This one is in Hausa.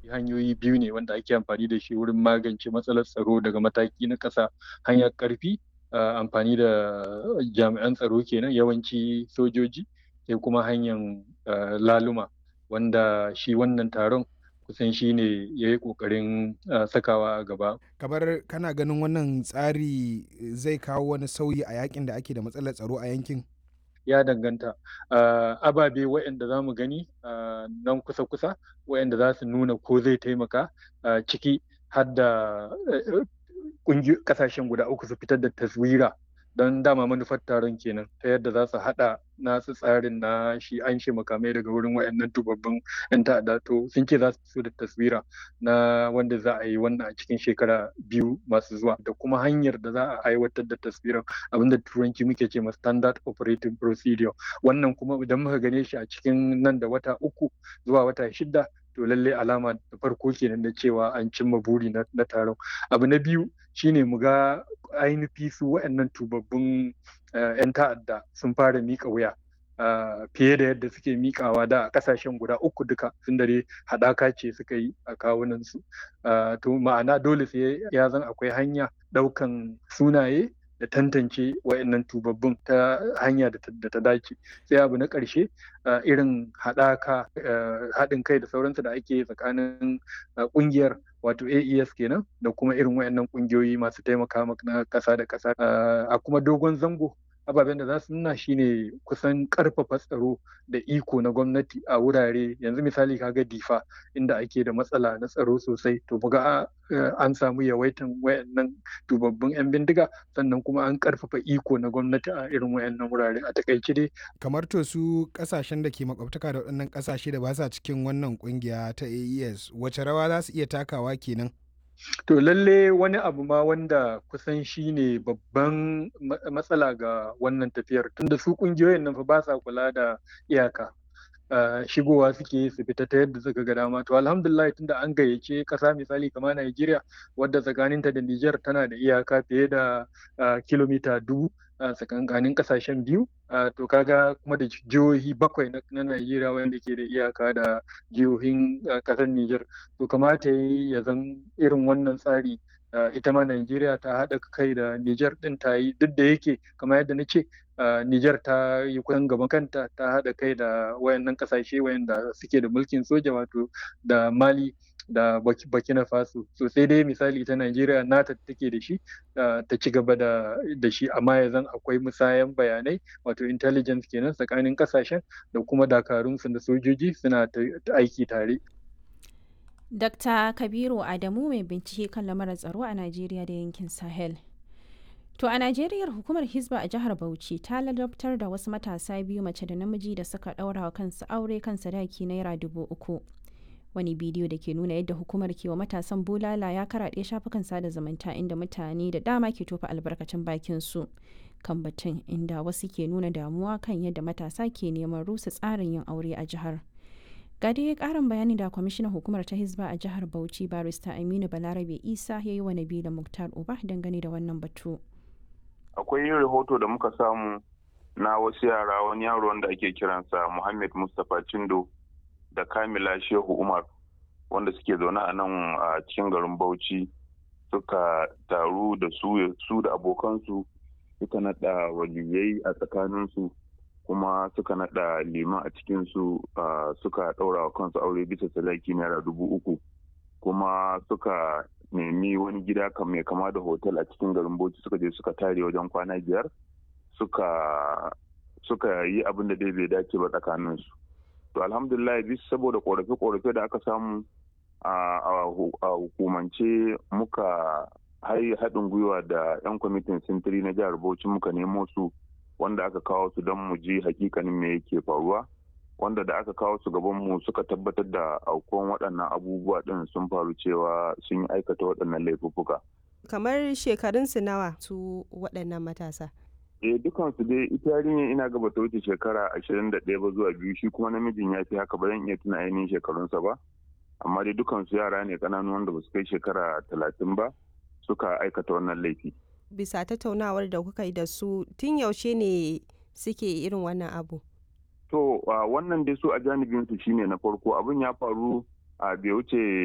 hanyoyi biyu ne wanda ake amfani da shi wurin magance matsalar tsaro daga mataki na ƙasa hanyar ƙarfi amfani da jami'an tsaro kenan yawanci sojoji sai kuma hanyar laluma wanda shi wannan taron kusan shi ne ya yi ƙoƙarin sakawa a gaba. kamar kana ganin wannan tsari zai kawo wani sauyi a yakin da ake da matsalar tsaro a yankin ya danganta ababe waɗanda za mu gani nan kusa-kusa waɗanda za su nuna ko zai taimaka ciki har da ƙasashen guda uku su fitar da taswira don dama manufar taron kenan ta yadda za su haɗa nasu tsarin na shi an shi makamai daga wurin wayannan tubabbin yan ta'adda to sun ce za su fito da taswira na wanda za a yi wannan a cikin shekara biyu masu zuwa da kuma hanyar da za a aiwatar da taswirar abinda turanci muke ce ma standard operating procedure wannan kuma idan muka gane shi a cikin nan da wata uku zuwa wata shida to lalle alama da farko kenan na cewa an cimma buri na taron abu na biyu shine mu ga ainihi su waɗannan tubabbun 'yan ta'adda sun fara miƙa wuya fiye da yadda suke miƙawa da a ƙasashen guda uku duka sun dare haɗaka ce suka yi a kawunansu to ma'ana dole sai ya zan akwai hanya ɗaukan sunaye da tantance wa'annan tubabbun ta hanya da ta dace sai abu na ƙarshe irin haɗaka haɗin kai da sauransu da ake tsakanin ƙungiyar wato AES kenan da kuma irin wayannan ƙungiyoyi masu taimaka na ƙasa da ƙasa a kuma dogon zango ababen da za su nuna shine kusan karfafa tsaro da iko na gwamnati a wurare yanzu misali kaga difa inda ake da matsala na tsaro sosai to buga an samu yawaitan wayannan tubabbin yan bindiga sannan kuma an karfafa iko na gwamnati a irin wayannan wurare a takaice dai kamar to su kasashen da ke makwabtaka da waɗannan kasashe da ba sa cikin wannan kungiya ta AES wace rawa za su iya takawa kenan To lalle wani abu ma wanda kusan shi ne babban matsala ga wannan tafiyar tunda su kungiyoyin nan fa ba sa kula da iyaka. Uh, shigowa suke su fita ta yadda suka ga dama to alhamdulillah tunda an gayyace kasa misali kamar Najeriya wadda tsakaninta da Niger tana da iyaka fiye da uh, kilomita dubu a tsakankanin kasashen biyu to kaga kuma da jihohi bakwai na Najeriya wanda ke da iyaka da jihohin kasar Nijar to kamata ya zan irin wannan tsari ita ma Najeriya ta haɗa kai da Nijar ɗin ta yi duk da yake kamar yadda na ce Nijar ta yi kusan gaban kanta ta haɗa kai da wayannan kasashe wayanda suke da mulkin soja wato da Mali da Burkina Faso so sai dai misali ta Najeriya nata take da shi ta ci gaba da shi amma ya zan akwai musayan bayanai wato intelligence kenan tsakanin kasashen da kuma dakarunsu da sojoji suna aiki tare. Dr. Kabiru Adamu mai bincike kan lamarin tsaro a Najeriya da yankin Sahel. To a Najeriya hukumar Hizba a jihar Bauchi ta ladabtar da wasu matasa biyu mace da namiji da suka ɗaura wa kansu aure kan sadaki naira dubu uku. wani bidiyo da ke nuna yadda hukumar ke wa matasan bulala ya karaɗe shafukan sada zumunta inda mutane da dama ke tofa albarkacin bakin su kan batun inda wasu ke nuna damuwa kan yadda matasa ke neman rusa tsarin yin aure a jihar ga dai karin bayani da kwamishinan hukumar ta hizba a jihar bauchi barista aminu balarabe isa ya yi wa nabila muktar uba dangane da wannan batu akwai rahoto da muka samu na wasu yara wani yaro wanda ake kiransa muhammad mustapha cindo da kamila shehu umar wanda suke zaune a nan a cikin garin bauchi suka taru da su da abokansu suka nada waliyai a tsakaninsu kuma suka nada liman a cikinsu suka daura wa kansu aure bisa sadaki naira dubu uku kuma suka nemi wani gida mai kama da hotel a cikin garin bauchi suka je suka tare wajen kwana biyar suka yi abin da dai bai dace ba tsakaninsu to alhamdulillah bis saboda korafe-korafe da aka samu a hukumance muka haɗin gwiwa da 'yan kwamitin sintiri na jihar bauchi muka nemo su wanda aka kawo su don mu ji hakikanin me yake faruwa wanda da aka kawo su gaban mu suka tabbatar da aukuwan waɗannan abubuwa ɗin sun faru cewa sun yi aikata waɗannan laifuffuka. kamar shekarunsu nawa su waɗannan matasa eh dukansu dai ita yarinya ina gaba ta wuce shekara ashirin da ɗaya ba zuwa biyu shi kuma namijin ya fi haka ba zan iya tuna ainihin shekarunsa ba amma dai dukansu yara ne ƙananu wanda ba su kai shekara talatin ba suka aikata wannan laifi. bisa tattaunawar da kuka yi da su tun yaushe ne suke irin wannan abu to wannan dai su a janibinsu shine na farko abin ya faru a bai wuce